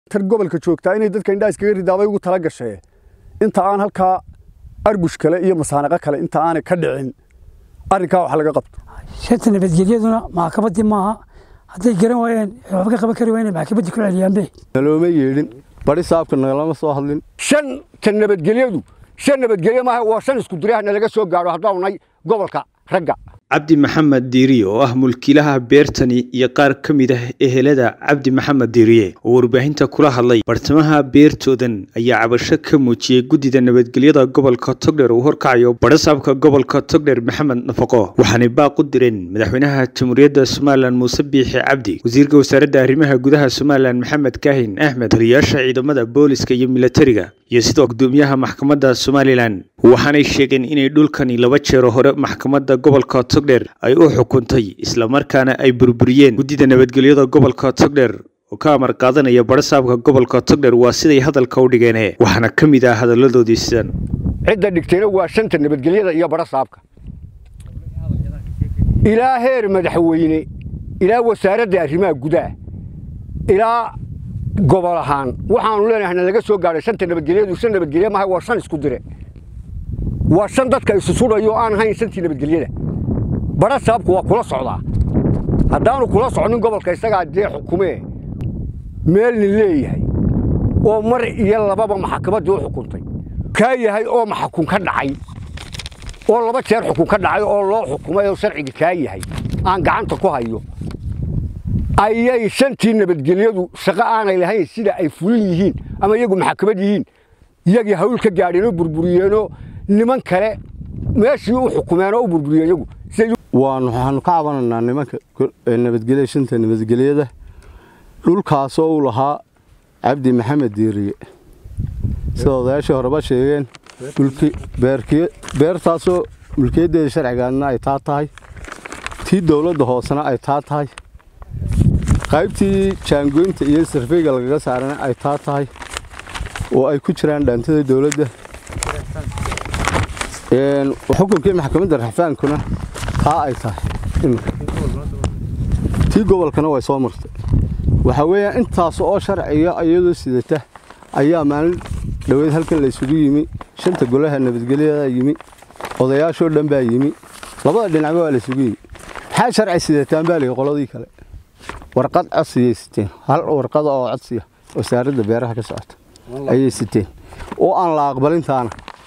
tar gobolka joogtaa inay dadka indhaha iskaga ridaabay ugu tala gashee inta aan halkaa arbush kale iyo masaaniqo kale inta aanay ka dhicin arrinkaa wax laga qabto shanta nabadgelyaduna maxkamaddii maaha hadday garan waayeen waxba ka qaban kari waayeen maxkamaddii ku celiyaanbe nalooma yeedhin bari saabka nagalama soo hadlin shan ta nabadgelyadu shan nabadgelyo maaha waa shan isku dirahna laga soo gaadho haddaanu nahay gobolka ragga cabdi maxamed diiriye oo ah mulkiilaha beertani iyo qaar ka mid ah ehelada cabdi maxamed diiriye oo warbaahinta kula hadlay bartamaha beertoodan ayaa cabasho ka muujiyey guddida nabadgelyada gobolka togdher uu horkacayo badhasaabka gobolka togdher maxamed nafaqo waxaanay baaq u direen madaxweynaha jamhuuriyadda somalilan muuse biixi cabdi wasiirka wasaaradda arrimaha gudaha somalilan maxamed kaahin axmed taliyayaasha ciidamada booliska iyo milatariga iyo sidoo gudoomiyaha maxkamadda somalilan waxaanay sheegeen inay dhulkani laba jeero hore maxkamadda gobolka togdher ay u xukuntay islamarkaana ay burburiyeen guddida nabadgelyada gobolka togdher oo ka amar qaadanaya badhasaabka gobolka togdher waa siday hadalka u dhigeen waxaana ka mid ah hadalladoodii sidan cidda dhigtayna waa shanta nabadgelyada iyo badhasaabka ilaa heer madaxweyne ilaa wasaaradda arrimaha gudaha ilaa gobol ahaan waxaanu leenahay na laga soo gaadhay shanta nabadgelyadu shan nabadgelye maaha waa shan isku dire waa shan dadka isu sudhayo aan ahayn shantii nabadgelyada badha saabku waa kula socdaa haddaanu kula socnin gobolka isagaa dee xukumee meelna leeyahay oo mar iyo lababa maxkamaddii u xukuntay kaa yahay oo maxakun ka dhacay oo laba jeer xukun ka dhacay oo loo xukumay oo sharciga kaa yahay aan gacanta ku hayo ayay shantii nabadgelyadu shaqo aanay lahayn sida ay fulin yihiin ama iyagu maxkamad yihiin iyagii hawl ka gaadheenoo burburiyeenoo niman kale meeshii u xukumeen oo u burburiyeen iyagu waan waxaanu ka cabanaynaa nimanka nabadgelya shanta nabadgelyada dhulkaasoo uu lahaa cabdi maxamed diiriye sida odayaashii horeba sheegeen beertaasoo mulkiyaddeeda sharcigaadna ay taa tahay tii dowladda hoosena ay taa tahay qaybtii jaangoynta iyo sarfeyga lagaga saarana ay taa tahay oo ay ku jiraan dhaantada dowladda xukunkii maxkamadda raxfaankuna taa ay tahay tii gobolkana way soo martay waxaa weeyaan intaas oo sharciga iyadoo sidata ayaa maalin dhoweed halkan la isugu yimi shanta golaha nabadgelyada yimi odayaashoo dhan baa yimi labada dhinacba waa la isugu yimi maxaa sharci sidataan baa lihi qoladii kale warqad codsiyay siteen hal warqada oo codsiya wasaaradda beeraha ka socota ayay siteen oo aan la aqbalintaana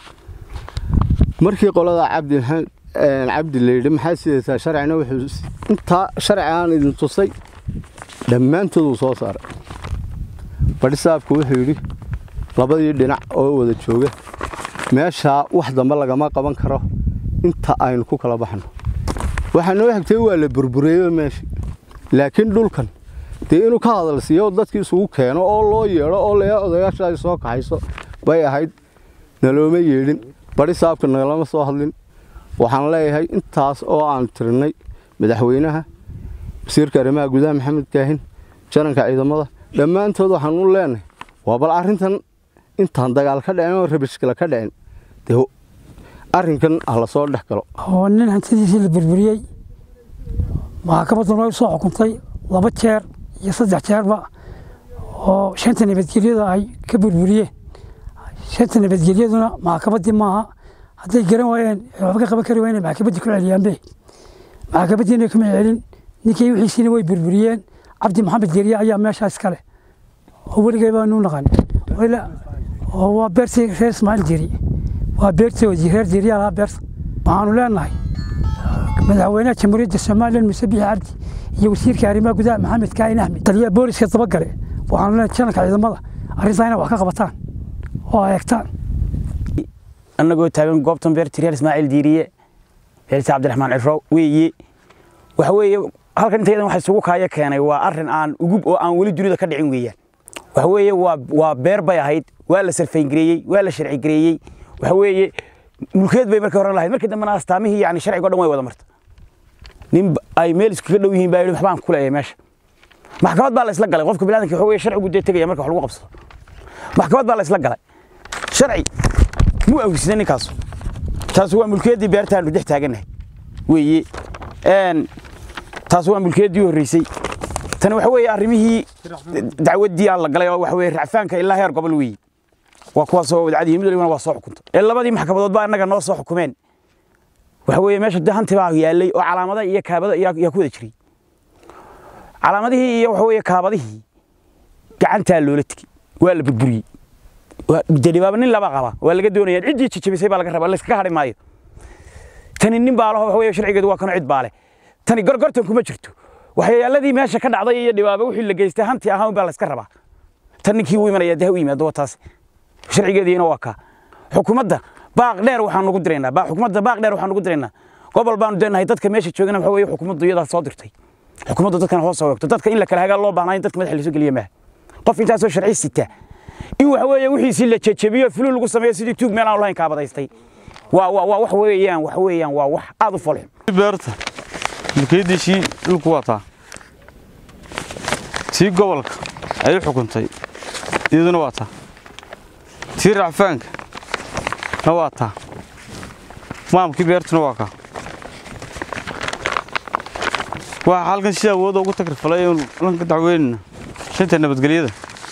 markii qolada cabdi cabdi la yidhi maxaa sidataa sharcina wuxuu intaa sharci aan idin tusay dhammaantood uu soo saaray badhisaabku wuxuu yidhi labadii dhinac oo wada jooga meeshaa wax dambe lagama qaban karo inta aynu ku kala baxno waxaa noo xigtay waa la burbureeyo meeshii laakiin dhulkan dee inuu ka hadal siiyo dadkii isugu keeno oo loo yeedho oo le odayaasha ay soo kaxayso bay ahayd nalooma yeedhin bari saabka nagalama soo hadlin waxaan leeyahay intaas oo aan tirnay madaxweynaha wasiirka arrimaha gudaha maxamed kaahin jaranka ciidamada dhammaantood waxaan u leenahay waa bal arrintan intaan dagaal ka dhicin oo rabishkale ka dhicin dee arrinkan ha la soo dhex galo oo nin hantidiisii la burburiyey maxkamadduna way soo xukuntay laba jeer iyo saddex jeerba oo shanta nabadgelyada ay ka burburiyeen shanta nabadgelyaduna maxkamaddii maaha hadday garan waayeen waxba ka qaban kari waayeen maxkamaddii ku celiyaanbe maxkamaddiina kuma celin ninkii wixiisiina way burburiyeen cabdi maxamed geriye ayaa meeshaa iskale oo weligay baanu naqan oo waa beertii reer ismaaciil jeri waa beertoodii reer jeriyaa lahaa beerta waxaanu leenahay madaxweynaha jamhuuriyadda somalilan muuse biixi cabdi iyo wasiirka arrimaha gudaha maxamed kaahin axmed taliyaha booliska dabagale waxaanu leenahay janalka ciidamada arrintaa inay wax ka qabataan oo ay eegtaan annagoo taagan goobtan beertii reer ismaaciil diiriye beertii cabdiraxmaan ciro weeye waxa weeye halkan intaydan waxa isugu kaaya keenay waa arrin aan ugub oo aan weli dunida ka dhicin weeyaan waxa weeye waa waa beer bay ahayd waa la sarfayngareeyey waa la sharci gareeyey waxa weeye mulkeed bay markii hore lahayd markii dambena astaamihii yani sharciga o dhan way wada marta nin ay meel iskaga dhow yihiin baa yidhi waxbaan ku leeyahay meesha maxkamad baa la isla galay qofka biniadanka waxa weeye sharcigu dee tegaya marka wax lagu qabsado maxkamad baa la isla galay sharci muu awgisna ninkaas taas waa mulkeeddii beertaanu dhex taagannahay weeye taas waa mulkeeddii horreysay tani waxa weeye arrimihii dacwaddii aan la galay oo waxa weeye racfaanka ilaa heer gobol weeye waa kuwaas oo wadcadii mid walibana waa soo xukunta ee labadii maxkamadood baa annaga noo soo xukumeen waxa weeye meesha dee hanti baa yaallay oo calaamada iyo kaabada yaa yaa ku wada jiray calaamadihii iyo waxa weeye kaabadihii gacantaa loola tegey waa la burburiyey delibaaba nin laba qaba waa laga doonaya ciddii jijabisay baa laga rabaa layskaga hadhi maayo tani nin baa laho waxa weeye sharcigeedu waa kano cid baa leh tani gorgortan kuma jirto waxyaaladii meesha ka dhacday iyo dhibaaba wixii la geystay hanti ahaan baa layska rabaa tan ninkii u imanaya dee ha u yimaado waa taas sharcigeediina waa kaa xukuumadda baaq dheer waxaan ugu diraynaa baa xukuumadda baaq dheer waxaan ugu diraynaa gobol baanu deenahay dadka meesha joogana waxa weeye xukuumaddu iyadaa soo dirtay xukuumaddu dadkan hoos soo wegto dadka in la kala hagaa loo baahnaa in dadka madaxa lasoo geliya maaha qof intaasoo sharci sita in waxa weeye wixiisii la jejebiyo fulul lagu sameeyo sidii tuug meel aan lahayn kaabadaystay waa waa waa wax weeyaan wax weeyaan waa wax aad u folxun beerta mulkiyadiisii dhulku waa taa tii gobolka ay u xukuntay iyaduna waa taa tii racfaanka na waa taa maamkii beertuna waa kaa waxaa halkan si awoodda ugu takrifalay lanka dacweynina shanta nabadgelyada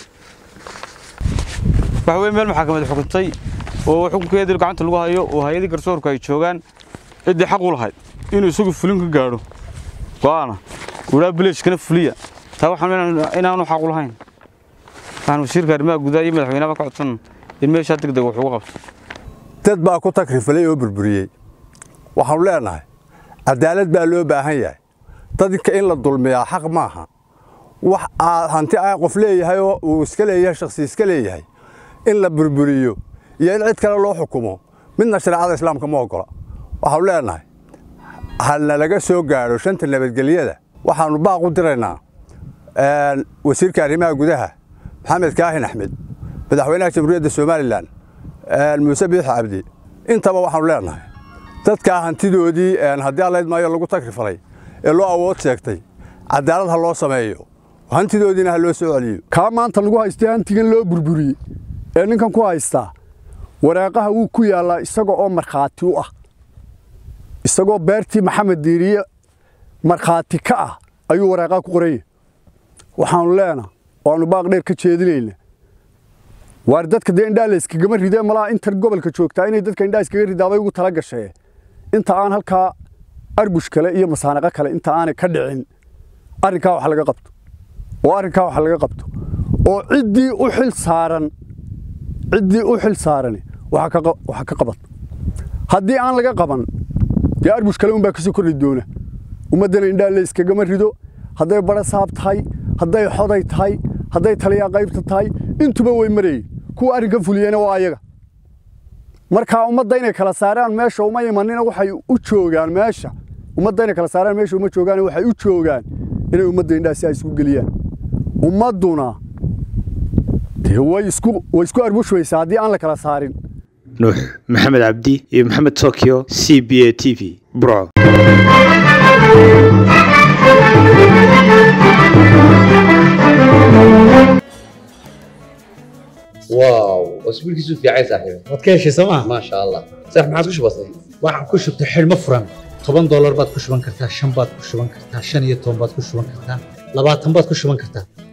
waxa weye meel maxakamad xukuntay oo xukunkeedii gacanta lagu hayo oo hay-adii garsoorku ay joogaan ciddii xaq u lahayd inuu isagu fulin ka gaadho go'aana ulaa bileeshkana fuliya taa waxaan inaanu xaq u lahayn waxaan wasiirka arrimaha gudaha iyo madaxweynaha ka codsan in meeshaa deg deg wax uga qabto dad baa ku takrifalay oo burburiyey waxaanu leenahay cadaalad baa loo baahan yahay dadka in la dulmiyaa xaq maaha wax aad hanti ah qof leeyahay oo uu iska leeyahay shakhsi iska leeyahay in la burburiyo iyo in cid kale loo xukumo midna shareecada islaamka ma ogola waxaanu leenahay halna laga soo gaadho shanta nabadgelyada waxaannu baaq u diraynaa wasiirka arrimaha gudaha maxamed kaahin axmed madaxweynaha jamhuuriyadda somalilan muuse biixi cabdi intaba waxaanu leenahay dadkaa hantidoodii haddii allayd maayo lagu takrifalay ee loo awood sheegtay cadaalad ha loo sameeyo hantidoodiina ha loo soo celiyo kaa maanta lagu haystay hantigan loo burburiyey ee ninkan ku haystaa waraaqaha wuu ku yaallaa isaga oo markhaati u ah isagoo beertii maxamed diiriye markhaati ka ah ayuu waraaqaha ku qoranya waxaanu leenaa waannu baaq dheer ka jeedinayna waar dadka dee indhaa layskagama ridee malaa inta gobolka joogtaa inay dadka indhaa iskaga ridaabay ugu tala gashee inta aan halkaa arbush kale iyo masaanaqo kale inta aanay ka dhicin arrinkaa wax laga qabto oo arrinkaa wax laga qabto oo ciddii u xil saaran ciddii u xil saarani waxa ka qaban haddii aan laga qaban dee arbush kale unbaa kasoo kordhi doona ummaddana indhaa la iskagama rido hadday bara saab tahay hadday xoday tahay hadday taliyaa qaybta tahay intuba way marayey kuwa arrinka fuliyeyna waa ayaga markaa ummadda inay kala saaraan meesha uma imanina waxay u joogaan meesha ummadda inay kala saaraan meesha uma joogaan waxay u joogaan inay ummadda indhaha si ay isku geliyaan ummadduna dee way isku way isku arbushmaysaa haddii aan la kala saarin nuux maxamed cabdi iyo maxamed tokyo c b a t v burco واو اسبوع كيسو في عايز صاحبي waad ka heshay sooma ما شاء الله صح ما عادش بسيط waxaan ku shubtay xidhmo furan toban doolar baad ku shuban kartaa shan baad ku shuban kartaa shan iyo toban baad ku shuban kartaa labaatan baad ku shuban kartaa